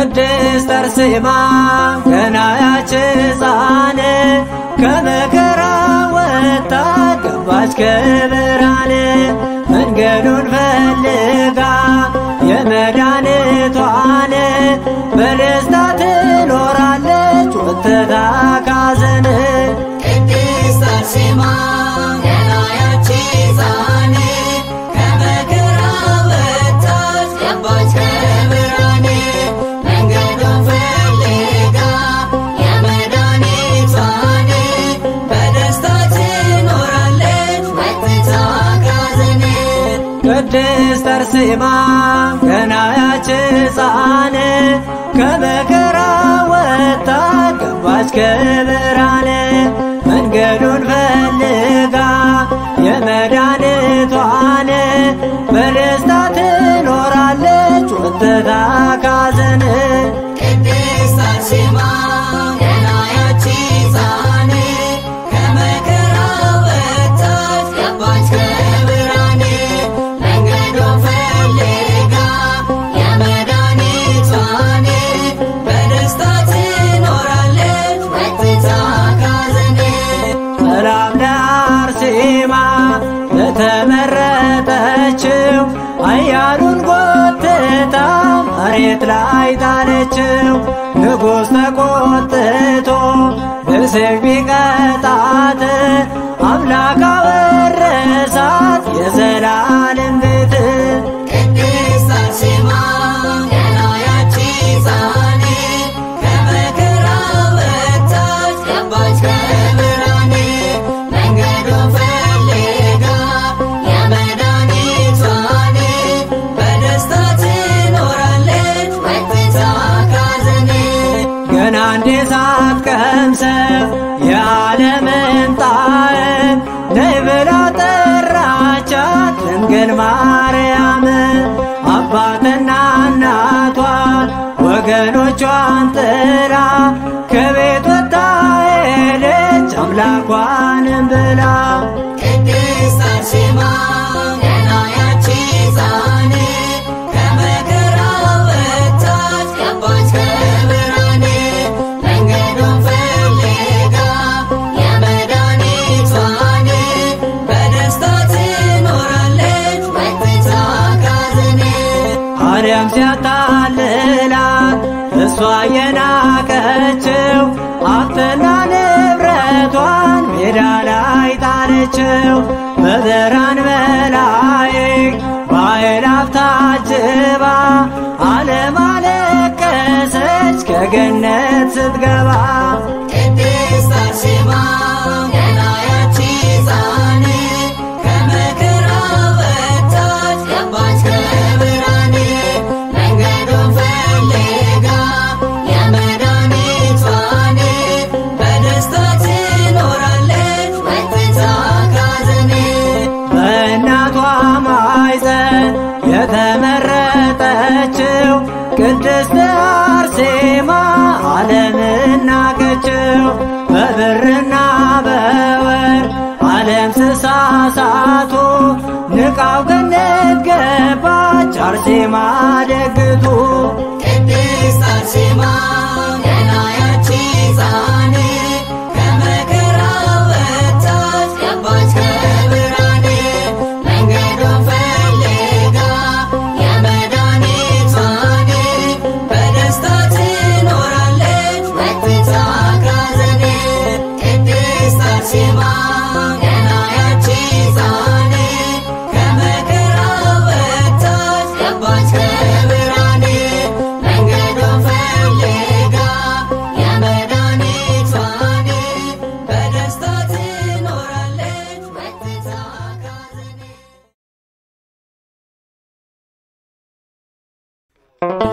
ቅድስት አርሴማ ገና ያች ሕፃን ከመከራ ወጥታ ገባች ከብርሃን መንገዱን ፈልጋ የመድኃኒቷን በደስታ ትኖራለች ወጥታ ካዘን ቅድስት አርሴማ ገና ያቺ ሕፃን ከመከራ ወጥታች ገባች ከብርሃን መንገዱን ፈልጋ የመድኃኒቷን በደስታ ትኖራለች ወጥታ ካዘን ቅድስት አርሴማ ገና ያች ሕፃን ከመከራ ወጥታ ገባች ከብርሃን መንገዱን ፈልጋ የመድኃኒቷን በደስታ ትኖራለች ወጥታ ካዘን ቅድስት አርሴማ ገና ያቺ ሕፃን ከመከራ ወጥታች ገባች ከብርሃን መንገዱን ፈልጋ የመድኃኒቷን በደስታ ትኖራለች ወጥታ ካዘን ሰላም ለአርሴማ ለተመረጠችው አያሉን ጎትታ መሬት ላይ ጣለችው። ንጉሥ ተቆጥቶ በሰይፍ ቢቀጣት አምላክ አወረሳት የዘላለም ቤት። ቅድስት አርሴማ ገና ያቺ ሕፃን ከመከራ ወጥታች ገባች ከብርሃን መንገዱን ፈልጋ የመድኃኒቷን በደስታ ትኖራለች ወጥታ ካዘን ገና እንዴ ሳትቀምሰው የዓለምን ጣዕም ነይ ብላ ጠራቻት ድንግል ማርያም። አባትና እናቷን ወገኖቿን ጥላ ከቤት ወጣ ሄደች አምላኳንም ብላ ቅድስት አርሴማ ገና ያቺ ሕፃን ከመከራ ወጥታች ገባች ከብርሃን መንገዱን ፈልጋ የመድኃኒቷን በደስታ ትኖራለች ወጥታ ካዘን አርያም ሲያታልላት እሷ የናቀችው ሀብትና ንብረቷን ሜዳ ላይ ጣለችው። በብርሃን መላእክት በአእላፍ ታጅባ ዓለም አለቀሰች ከገነት ስትገባ። ቅድስት አርሴማ ገና ያቺ ሕፃን ከመከራ ወጥታች ገባች ከብርሃን መንገዱን ፈልጋ የመድኃኒቷን በደስታ ትኖራለች ወጥታ ካዘን በእናቷ ማኅፀን የተመረጠችው ቅድስት አርሴማ ዓለምን ናቀችው። በብርና በወርቅ ዓለም ስሳሳቱ ንቃው ገነት ገባች አርሴማ ደግቱ። ቅድስት አርሴማ ገና ያቺ ሕፃን ከመከራ ወጥታች ገባች ከብርሃን መንገዱን ፈልጋ የመድኃኒቷን በደስታ ትኖራለች ወጥታ ካዘን ቅድስት አርሴማ ገና ያቺ ሕፃን ከመከራ ወጥታች ገባች ከብርሃን መንገዱን ፈልጋ የመድኃኒቷን በደስታ ትኖራለች ወጥታ ካዘን